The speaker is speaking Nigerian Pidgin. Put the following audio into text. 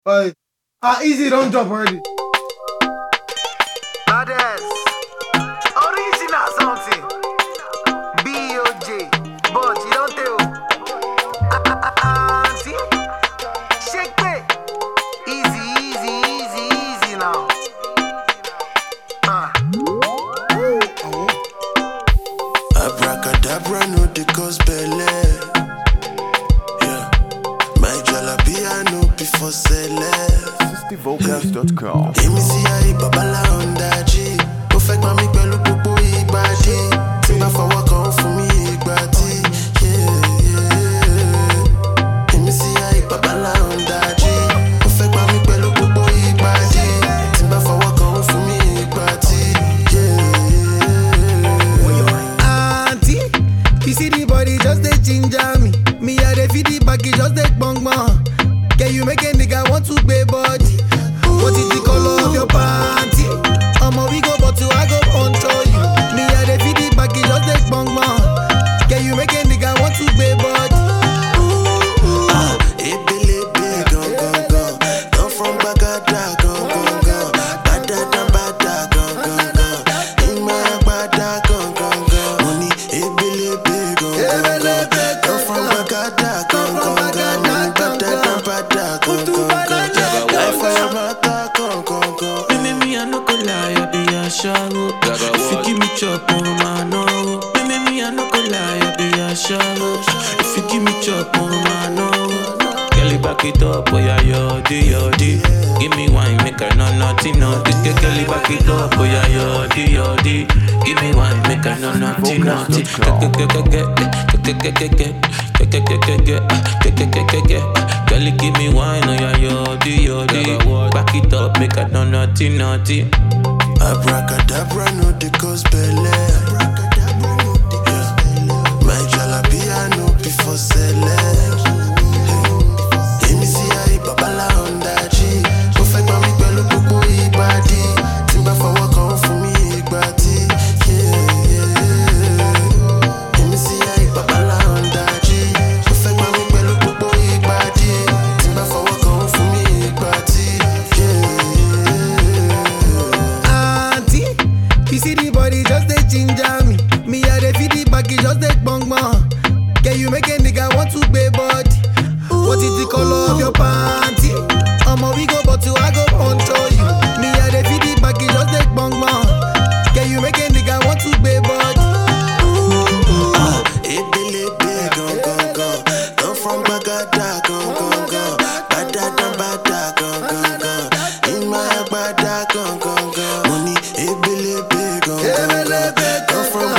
Oi. Ah, easy, don't jump already. Others. Original something. B.O.J. But you don't tell. Auntie. Shake it. Easy, easy, easy, easy now. Ah. Abracadabra no dey cause belle. Yeah. My jalapia no be for celeb. SixtyVocals.com. Èmi sí ayé babalá ọ̀ndájì. Ó fẹ́ gbọ́n mi pẹ̀lú gbogbo ìgbàdí. Tí bá fọwọ́ kan ó fún mi ìgbà tí. Yeah, yeah. Èmi sí ayé babalá ọ̀ndájì. Ó fẹ́ gbọ́n mi pẹ̀lú gbogbo ìgbàdí. Tí bá fọwọ́ kan ó fún mi ìgbà tí. Yeah, yeah. auntie. You see the body just dey ginger me. Me I dey feel the baggy just dey gbong gbong. Can you make a nigga want to pay body? What is the color of your panty? Omo we go but I go control you. Me I dey feel the baggy just dey gbong gbong. Can you make a nigga want to pay body? Ah, ebelebe gan gan gan. Come from Gbagada gan gan gan. Badada bada gan gan gan. Ima gbada gan gan gan. Mo ní ebelebe gan gan gan. Come from Gbagada gan gan gan. Mo ní badada bada gan gan gan. Life for your matter gan gan gan. Baby, me, I no go lie, I be a shallow. If you give me chop, on my no. Baby, me, I no go lie, I be a shallow. If you give me chop, on my no. Girl, you back it up, oh yeah, yodi, yodi. Give me wine, make her no naughty, naughty. Girl, you back it up, oh yeah, yodi, yodi. Give me wine, make her no naughty, naughty. Girl, you give me wine, oh yeah, yodi, yodi. Back it up, make her no naughty, naughty. Abracadabra no dey cause belle. Yeah. My jalapia no be for celeb. Èmi sí ayé babalá ọ̀ndájì. Ó fẹ́ gbọ́n mi pẹ̀lú gbogbo ìgbàdí. Tí n bá fọwọ́ kan ó fún mi ìgbà tí. Yeah, yeah. Èmi sí ayé babalá ọ̀ndájì. Ó fẹ́ gbọ́n mi pẹ̀lú gbogbo ìgbàdí. Tí n bá fọwọ́ kan ó fún mi ìgbà tí. Yeah, yeah. auntie. You see the body just dey ginger me. Me I dey feel the baggy just dey gbong gbong. Can you make a nigga want to pay body? What is the color of your panty? Omo we go but I go control you. Me I dey feel the baggy just dey gbong gbong. Can you make a nigga want to pay body? Ah, ebelebe gan gan gan. Come from Gbagada gan gan gan. Badada bada gan gan gan. Ima gbada gan gan gan. Mo ní ebelebe gan gan gan. Come from